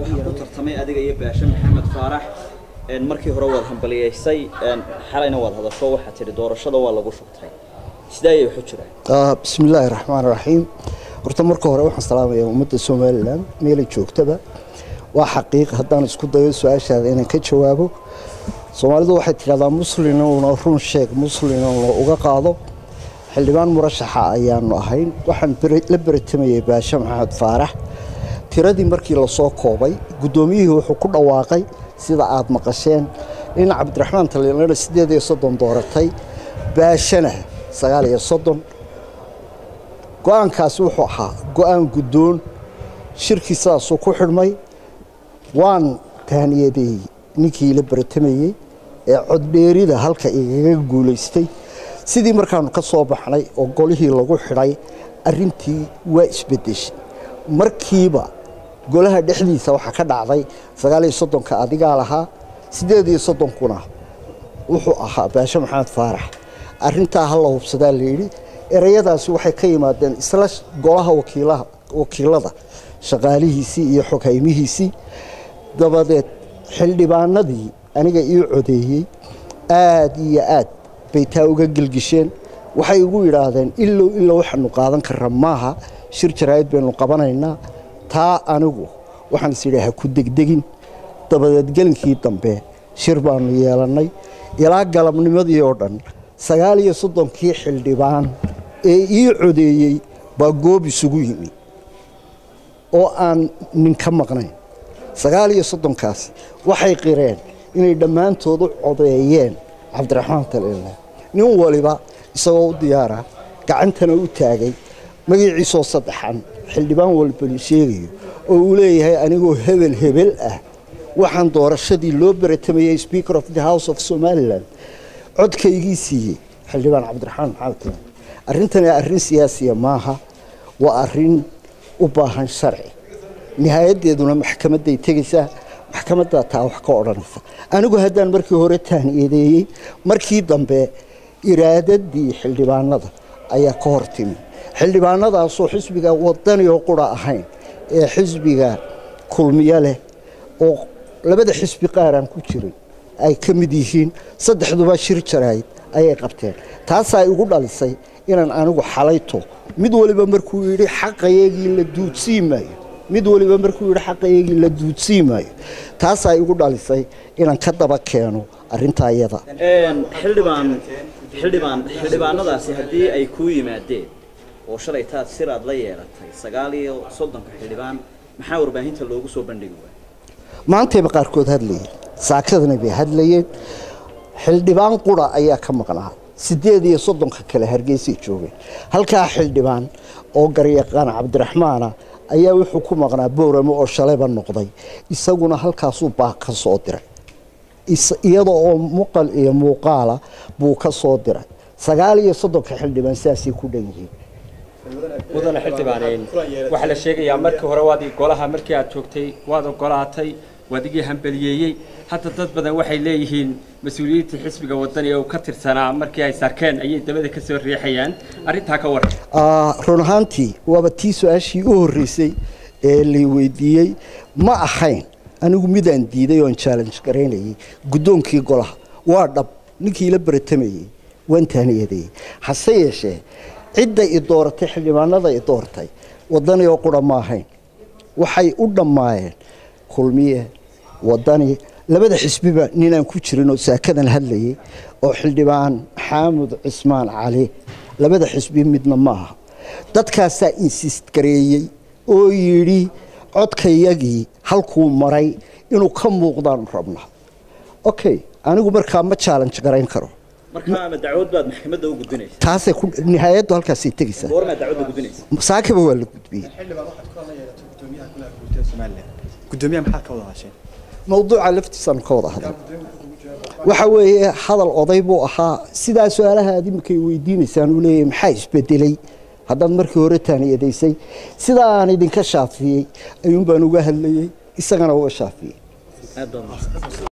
waxaa ku tartamay adiga iyo baashe maxamed faarax markii hore waad hambaliyeysay xalayna waad hadasho waxaad tidhi doorashada waa lagu shubtay sidee ayay waxu jiraan bismi illaahi raxmaan raxiim horta marka hore waxaan salaamayaa ummadda somalilan meelay joogtaba waa xaqiiq haddaan isku dayo su-aashaada inaan ka jawaabo soomaalidu waxay tidhahdaa muslin uuna run sheeg muslin uuna uga qaado xildhibaan murashaxa ayaanu ahayn waxaan la beratamayay baashe maxamed faarax tiradii markii lasoo koobay guddoomiyihii wuxuu ku dhawaaqay sida aad maqasheen in cabdiraxmaan taliilana siddeed iyo soddon dooratay baashana sagaal iyo soddon go-aankaasi wuxuu ahaa go-aan guddoon shirkii sidaasuu ku xidhmay waan taaniyadeeyey ninkii la beratamayey ee coddheerida halka igaga guulaystay sidii markaanu ka soo baxnay oo golihii lagu xidhay arintii waa isbedeshay markiiba golaha dhexdiisa waxaa ka dhacday sagaaliyo soddonka adigaa lahaa siddeed iyo soddonkuna wuxuu ahaa baashe maxamed faarax arintaa hala hubsadaa layidhi ereyadaasi waxay ka yimaadeen isla golaha wakiilada shaqaalihiisii iyo xoghaymihiisii dabadeed xildhibaanadii aniga ii codeeyey aad iyo aad bay taa uga gelgisheen waxay igu yidhaahdeen ilow ilow waxaanu qaadan karra maaha shir jaraa'id baynu qabanaynaa taa anigu waxaan is idhi ha ku degdegin dabadeed gelinkii dambe shir baanu yeelannay ilaa galabnimadii oo dhan sagaal iyo soddonkii xildhibaan ee ii codeeyey baa goob isugu yimi oo aan nin ka maqnayn sagaal iyo soddonkaasi waxay qireen inay dhammaantood u codeeyeen cabdiraxmaan taliile nin waliba isagoo u diyaara gacantana u taagay magaciisoo saddexan xildhibaan walbali sheegayo oo uu leeyahay anigoo hebel hebel ah waxaan doorashadii loo beratamayay speaker of the house of somalilan codkaygii siiyey xildhibaan cabdiraxmaan maxamed taliile arrintani arrin siyaasiya maaha waa arrin u baahan sharci nihaayadeeduna maxkamaday tegaysaa maxkamaddaa taa wax ka odhanaysa anigu haddaan markii hore taaniyadeeyey markii dambe iraadadii xildhibaanada ayaa ka hor timi xildhibaanadaasoo xisbiga wadani oo qura ahayn ee xisbiga kulmiyo leh oo labada xisbi qaaraan ku jirin ay ka mid yihiin saddexduba shir jaraa'id ayay qabteen taasaa igu dhalisay inaan anigu xalayto mid waliba markuu yidhi xaqayagii la duudsii maayo mid waliba markuu yidhi xaqayagii la duudsii maayo taasaa igu dhalisay inaan ka daba keeno arrintaa iyada xildhibaan xildhibaan xildhibaanadaasi haddii ay kuu yimaadeen oo shalay taad siraad la yeelatay sagaal iyo soddonka xildhibaan maxaa warbaahinta loogu soo bandhigi waaya maantayba qaarkood hadlayeen saakadana bay hadlayeen xildhibaan qura ayaa ka maqnaa siddeed iyo soddonka kale hargeysay joogeen halkaa xildhibaan oo garyaqaan cabdiraxmaana ayaa wuxuu ku maqnaa booramo oo shalayba noqday isaguna halkaasuu baa ka soo diray iyada oo muqal iyo muuqaala buu ka soo diray sagaal iyo soddonka xildhibaan sidaasay ku dhan yihiin mudane xildhibaaneen waxaa la sheegayaa markii hore waad golaha markii aad joogtay waad ogolaatay waad igii hambeliyeeyey hadda dad badan waxay leeyihiin mas-uuliyiintii xisbiga wadani ee uu ka tirsanaa markii ay sarkeen ayay dabada ka soo riixayaan arrintaa ka waran run ahaantii waaba tii su-aashii u horreysay ee lay weydiiyey ma ahayn anigu midaan diiday oon challenge garaynayay guddoonkii golaha waa dhab ninkii la beratamayey waan taaniyadeeyey hase yeeshee cidda i dooratay xildhibaanada i doortay wadani oo qura ma ahayn waxay u dhammaayeen kulmiye wadani labada xisbiba ninaan ku jirin oo saakadan hadlayay oo xildhibaan xaamud cismaan cali labada xisbi midna ma aha dadkaasaa insist gareeyey oo yidhi codkayagii halkuu maray inuu ka muuqdaanu rabnaa okay anigu markaa ma challenge garayn karo markaa ama dacwad baad maxkamadda u gudbinaysa taasay ku nihaayaddu halkaasay tegaysaa goormaa dacwadda gudbinaysa saakaba waa la gudbiyey gudoomiyaha maxaad ka wada hasheen mawduuca laftiisaanu ka wada hadlay waxa weeye hadal oday buu ahaa sidaa su-aalaha aad iminkay weydiinaysaan uu leeyahay maxaa isbedelay haddaad markii hore taaniyadaysay sidaa aan idinka shaafiyey ayuun baan uga hadlayey isagana uga shaafiyey aad baad mahadsan